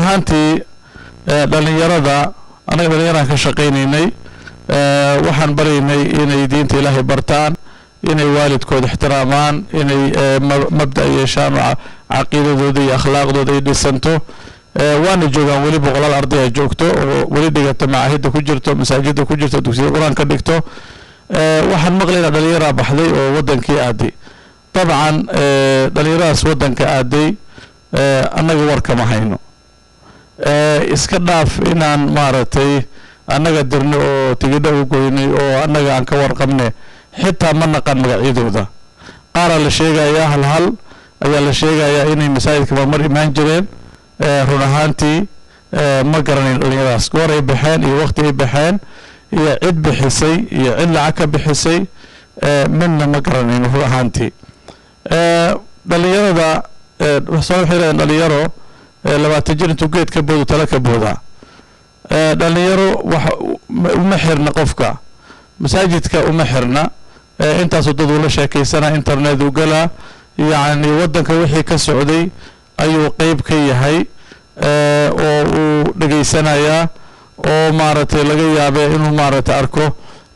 ahaantii dhalinyarada annaga dhalinyaraan ka shaqaynaynay waxaan baraynay inay diinta ilaahay bartaan inay waalidkooda ixtiraamaan inay mabda yeeshaan oo caqiidadooda iyo akhlaaqdooda ay dhisanto waana joogaan weli boqolaal ardaya joogto oo weli dhigata macaahidda ku jirto masaajidda ku jirto dugsiyada qur-aan ka dhigto waxaan maqlaynaa dhalinyaraa baxday oo wadankii aaday dabcan dhalinyaradaas wadanka aaday annaga warkama hayno iska dhaaf inaan maaragtay annaga dirno oo tigidho u goynay oo annaga aan ka warqabne xitaa ma naqan magacyadooda qaaraa la sheegayaa hal hal ayaa la sheegayaa inay masaajidka marmar imaan jireen run ahaantii ma garanayn dhalinyaradaas goor ay baxeen iyo waqti ay baxeen iyo cid bixisay iyo cid lacag ka bixisay midna ma garanayn run ahaantii dhalinyarada soo waxay leedaen dhalinyaro labaatan jir intuu geed ka boodo tala ka boodaa dhalinyaro wax uma xirna qofka masaajidka uma xirna intaasuu dad ula sheekaysanaa internet u galaa yacni waddanka wixii ka socday ayuu qeyb ka yahay oo uu dhegaysanayaa oo maaragtay laga yaabee inuu maaragtay arko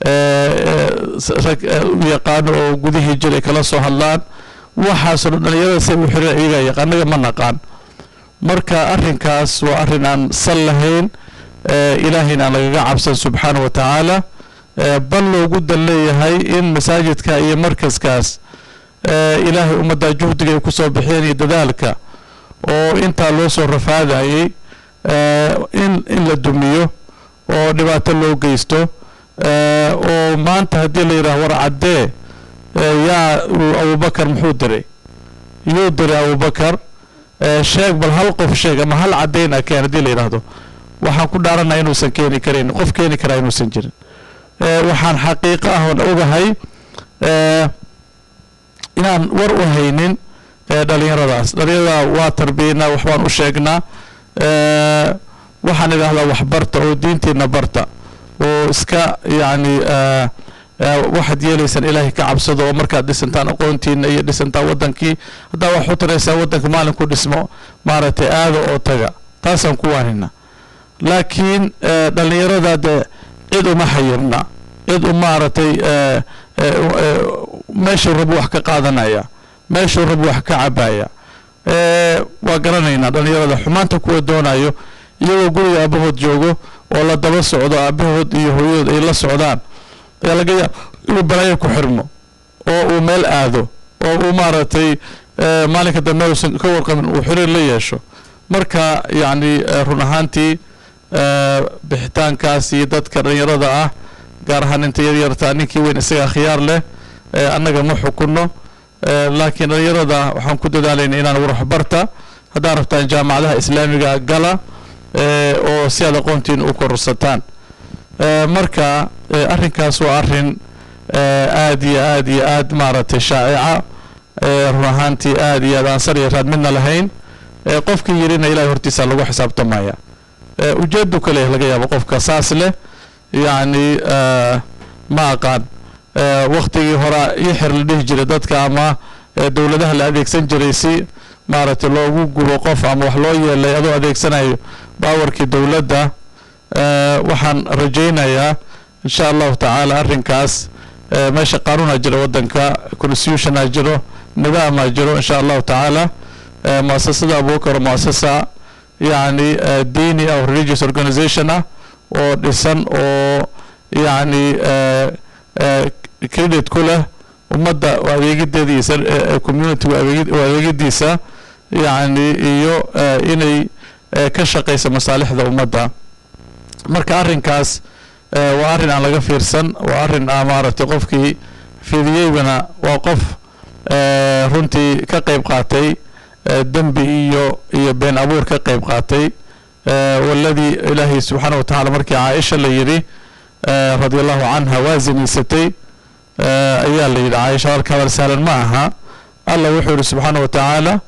rag u yaqaano oo gudihii jiray kala soo hadlaan waxaasoo dhan dhalinyarada say u xiran iyagaa yaqaan annaga ma naqaan marka arrinkaas waa arrin aan sal lahayn ilaahayna aan lagaga cabsan subxaana wa tacaala bal loogu dan leeyahay in masaajidka iyo markaskaas ilaahay ummadda juhdiga ay kusoo bixiyeen iyo dadaalka oo intaa loo soo rafaadayay in in la dumiyo oo dhibaato loo geysto oo maanta haddii la yidhaah war caddee yaa abubakar muxuu diray yuu diray abubakar sheeg bal hal qof sheeg ama hal caddayn a keen haddii la yidhaahdo waxaan ku dhaaranaya inuusan keeni karayn qof keeni karaa inuusan jirin waxaan xaqiiqo ah oon ogahay inaan war u haynin dhalinyaradaas dhalinyarada waa tarbiyanaa waxbaan u sheegnaa waxaan idhaahdaa waxbarta oo diintiina barta oo iska yacni waxaad yeelaysaan ilaahay ka cabsado oo markaad dhisantaan aqoontiina iyo dhisantaan wadankii haddaa wax u taraysaa wadanka maalinku dhismo maaragtay aada oo taga taasaan ku waanina laakiin dhalinyarada dee cid uma xayirna cid u maaragtay meeshuu rabu wax ka qaadanaya meeshuu rabu wax ka cabaya waa garanaynaa dhalinyarada xumaanta kuwa doonayo iyagoo guriga aabahood joogo oo la daba socdo aabahood iyo hooyadood ay la socdaan ayaa laga yaab inuu balaayo ku xirmo oo uu meel aado oo uu maaragtay maalinka dambe uusan ka warqabin uu xiriir la yeesho marka yacni run ahaantii bixitaankaas iyo dadka dhalinyarada ah gaar ahaan inta yaryartaa ninkii weyn isagaa khiyaar leh annaga ma xukunno laakiin dhalinyarada waxaan ku dadaalayna inaan warwaxbarta haddaa rabtaan jaamacadaha islaamiga gala oo si aad aqoontiin u kororsataan marka arrinkaas waa arrin aad iyo aad iyo aad maaragtay shaa'ica run ahaantii aad iyo aad aan sar iyo raad midna lahayn qofkii yirina ilahay hortiisa lagu xisaabtamaya ujeedu kale laga yaabo qofka saas leh yacni ma aqaan waktigii hore ixir la dhihi jiray dadka ama dowladaha la adeegsan jiray si maaragtay loogu gubo qof ama wax loo yeelay adoo adeegsanayo baawarkii dowladda waxaan rajaynayaa insha allahu tacaala arrinkaas meesha qaanuuna jira waddanka constitutiona jiro nidaamaa jiro insha allahu tacaala muasasada abubakar muasasa yacni diini ah religious organization ah oo dhisan oo yacni credit ku leh ummadda adeegideeda iyo community adeegidiisa yacni iyo inay ka shaqaysa masaalixda ummadda marka arrinkaas waa arrin aan laga fiirsan waa arrin ah maaragtay qofkii fidiyeygana waa qof runtii ka qayb qaatay dembi iyo iyo been abuur ka qayb qaatay waladii ilaahay subxaana wa tacala markii caaisha la yidhi radia allahu canha waa zinaysatay ayaa la yidhi caaisha halka hadal sahlan ma aha allah wuxuu yihi subxaana wa tacaala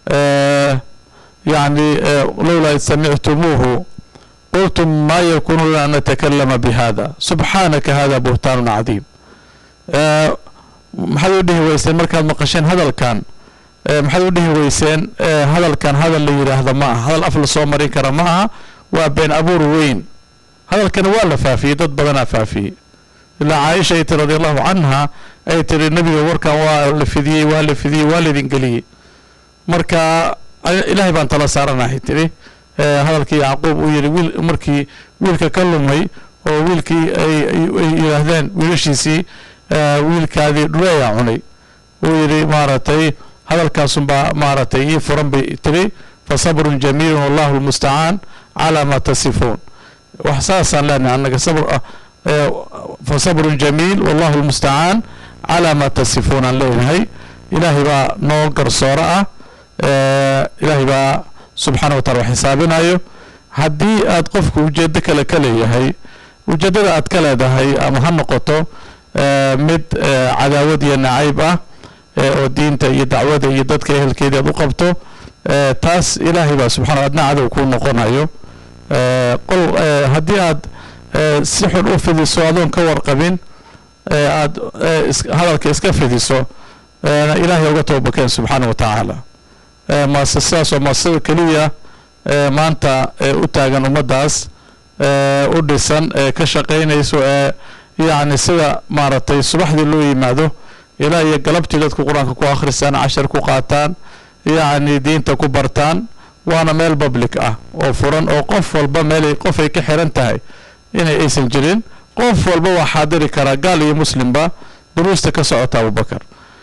يعني لولا إذ سمعتموه قلتم ما يكون لنا أن نتكلم بهذا سبحانك هذا بهتان عظيم maxaad u dhihi weyseen markaad maqasheen hadalkan maxaad u dhihi weyseen hadalkan hadal la yidhaahda ma aha hadal af la soo marin kara ma aha waa been abuur weyn hadalkana waa la faafiyey dad badanaa faafiyey ilaa caaisha ay tiri radiallahu canha ay tiri nebiga warkan waa la fidiyey waa la fidiyey waa laydin geliyey marka ilaahay baan tala saaranahay tiri hadalkii yacquub uu yidhi wiil markii wiilka ka lumay oo wiilkii ay yidhaahdeen wiilashiisii wiilkaadii dhule ayaa cunay uu yidhi maaragtay hadalkaasunbaa maaragtay ii furan bay tiri fa sabrun jamiilun wallahu lmustacaan calaa maa tasifuun wax saasaan leenahay annaga sabr fa sabrun jamiil wallahu lmustacaan calaa maa tasifuun aan leenahay ilaahay baa noo garsooro ah ilaahay baa subxaana wa taala wax xisaabinayo haddii aad qofku ujeedo kale ka leeyahay ujeeddada aad ka leedahay ama ha noqoto mid cadaawad iyo nacayb ah oo diinta iyo dacwada iyo dadka ehelkeedii aad u qabto taas ilaahay baa subxana adna cadow kuu noqonayo qol haddii aad si xun u fidiso adoon ka warqabin aad hadalka iska fidiso ilaahay uga toobakeen subxaana wa tacaala maase sidaas oo maasada keliya maanta u taagan ummaddaas u dhisan ee ka shaqaynayso ee yacni sida maaragtay subaxdii loo yimaado ilaa iyo galabtii dadku qur-aanka ku akhristaan cashar ku qaataan yacni diinta ku bartaan waana meel public ah oo furan oo qof walba meelay qof ay ka xiran tahay inay aysan jirin qof walba waa xaadiri karaa gaal iyo muslimba duruusta ka socota abubakar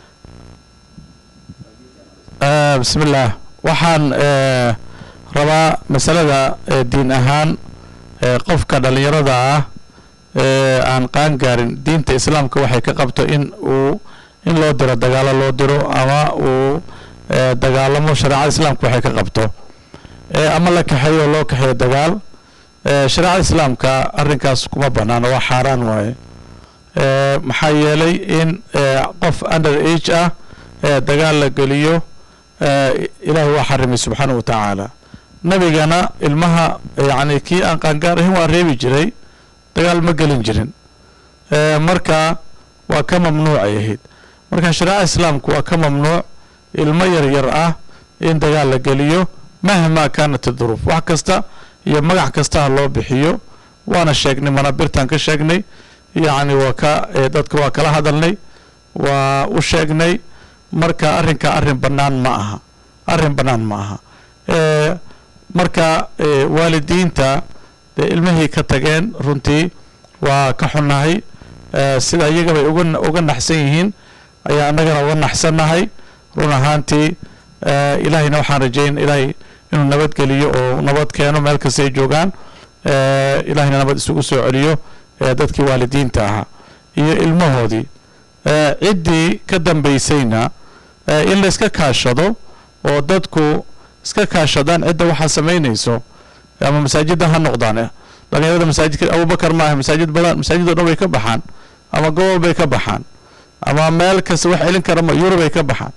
bismi illaah waxaan rabaa masalada diin ahaan qofka dhallinyarada ah aan qaan gaarin diinta islaamka waxay ka qabto in uu in loo diro dagaalo loo diro ama uu dagaalamo shareecada islaamka waxay ka qabto ama la kaxeeyo oo loo kaxeeyo dagaal shareecada islaamka arrinkaas kuma banaano waa xaaraan waaye maxaa yeelay in qof under age ah dagaal la geliyo ilaahay waa xarimay subxaana wa tacaala nabigana ilmaha yacni kii aan qaangaar ahayn waa reebi jiray dagaal ma gelin jirin marka waa ka mamnuucay ahayd marka shareecada islaamku waa ka mamnuuc ilmo yar yar ah in dagaal la geliyo mahmaa kaanat duruuf wax kasta iyo magac kastaha loo bixiyo waana sheegnay manabirtaan ka sheegnay yacni waa ka dadka waa kala hadalnay waa u sheegnay marka arrinka arrin bannaan ma aha arrin bannaan ma aha marka waalidiinta dee ilmihii ka tageen runtii waa ka xunnahay sida iyagabay uga uga naxsan yihiin ayaa annagana uga naxsannahay run ahaantii ilaahayna waxaan rajayn ilaahay inuu nabadgeliyo oo nabad keeno meel kasta ay joogaan ilaahayna nabad isugu soo celiyo dadkii waalidiinta ahaa iyo ilmahoodii ciddii ka dambaysayna in la iska kaashado oo dadku iska kaashadaan cidda waxaa samaynayso ama masaajidda ha noqdaan dhalinyarada masaajidka abubakar maaha masaajid badan masaajid o dhan way ka baxaan ama gobol bay ka baxaan ama meel kasta wax celin kara ma yurub ay ka baxaan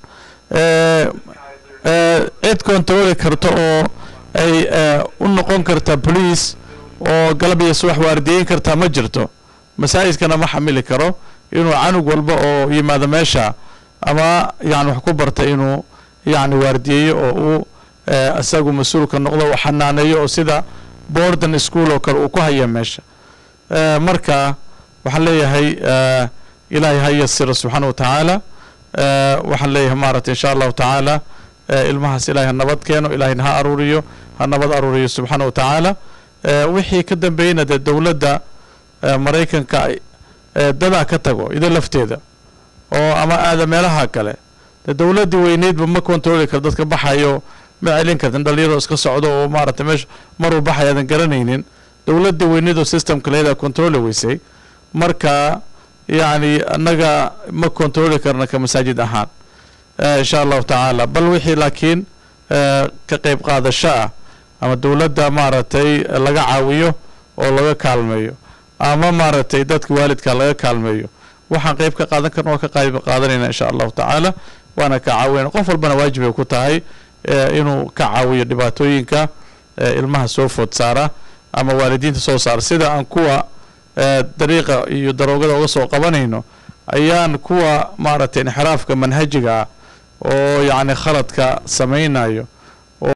cid kontarooli karta oo ay u noqon karta bolice oo galab iyo subax waardiyeyn kartaa ma jirto masaajidkana ma xamili karo inuu canug walba oo yimaado meesha ama yani wax ku barta inuu yani waardiyeeyo oo uu isagu mas-uulka noqdo u xanaaneeyo oo sida borden school oo kale uu ku haya meesha marka waxaan leeyahay ilaahay ha yasiro subxaana wa tacaala waxaan leeyahay maaragtay insha allahu tacaala ilmahaas ilahay ha nabad keeno ilahayna ha aruuriyo ha nabad aruuriyo subxaana wa tacaala wixii ka dambeeyeyna dee dowladda maraykanka dadaa ka tago ida lafteeda oo ama aada meelaha kale dee dowladdii weyneydba ma controli karo dadka baxayo ma celin kartin dhalinyaro iska socdo oo maaragtay meesha maruu baxay aadan garanaynin dowladdii weyneyd oo systemka leedaa controli weysay marka yacni annaga ma controli karna ka masaajid ahaan insha allahu tacaala bal wixii laakiin ka qeyb qaadasho ah ama dowladda maaragtay laga caawiyo oo laga kaalmeeyo ama maaragtay dadka waalidka laga kaalmeeyo waxaan qeyb ka qaadan karna waa ka qayb qaadanayna insha allahu tacaala waana ka caawinayna qof walbana waajib ay ku tahay inuu ka caawiyo dhibaatooyinka ilmaha soo food saara ama waalidiinta soo saara sida aan kuwa dariiqa iyo daroogada uga soo qabanayno ayaan kuwa maaragtay inxiraafka manhajiga ah oo yacni khaladka samaynayo